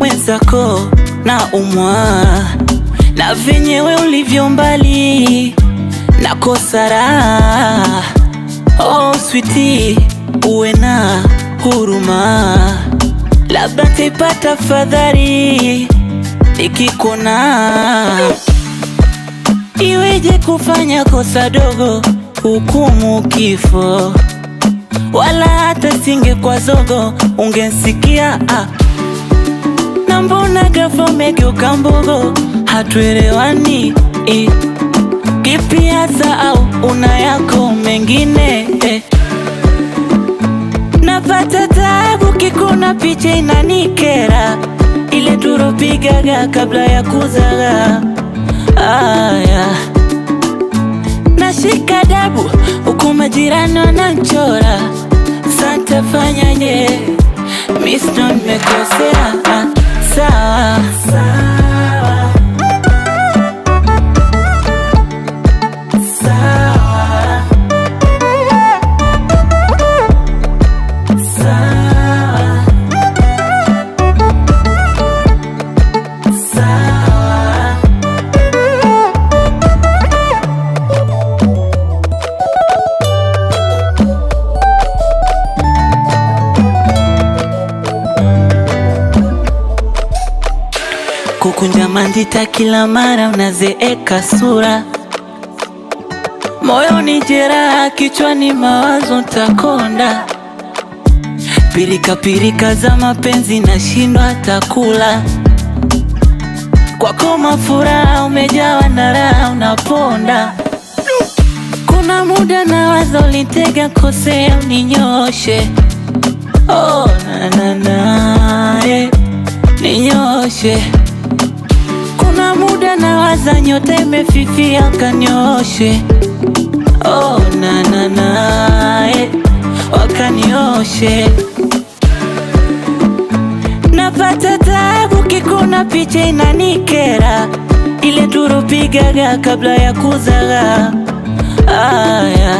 mwenzako na umwa na venyewe ulivyo mbali na kosa raha. Oh sweetie, uwe na huruma, labda taipata fadhali nikikona. Iweje kufanya kosa dogo hukumu kifo, wala hata singekuwa zogo ungensikia ah. Na mbona ghafla umegeuka mbogo, hatuelewani eh. Kipi hasa au una yako mengine eh. Napata taabu kikuna picha inanikera, ile turopigaga kabla ya kuzaga aya nashika dabu huku majirani wananchora, santa fanyaje? Miss ndo nimekosea ah, sawa sawa sawa sawa sawa kukunja mandita kila mara unazeeka sura moyoni jeraha kichwani mawazo ntakonda pirika pirika za mapenzi nashindwa takula kwako mafuraha umejawa na raha unaponda kuna muda na wazo ulitega kosea uninyoshe oh, na, na, na, eh, ninyoshe kuna muda na waza nyota imefifia kanioshe oh, na, na, na, eh, wakanioshe napata taabu kikuna picha inanikera ile turupigaga kabla ya kuzaga aya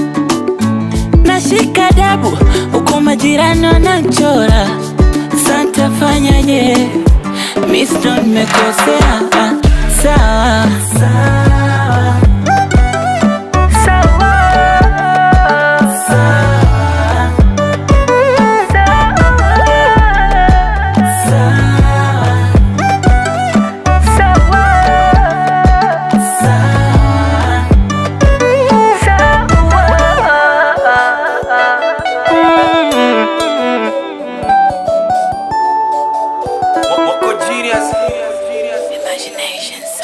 nashika dabu huku majirani wananchora santa fanyaje Miss ndo nimekosea ah, sawa sawa sawa sawa Wako genius. Imaginations.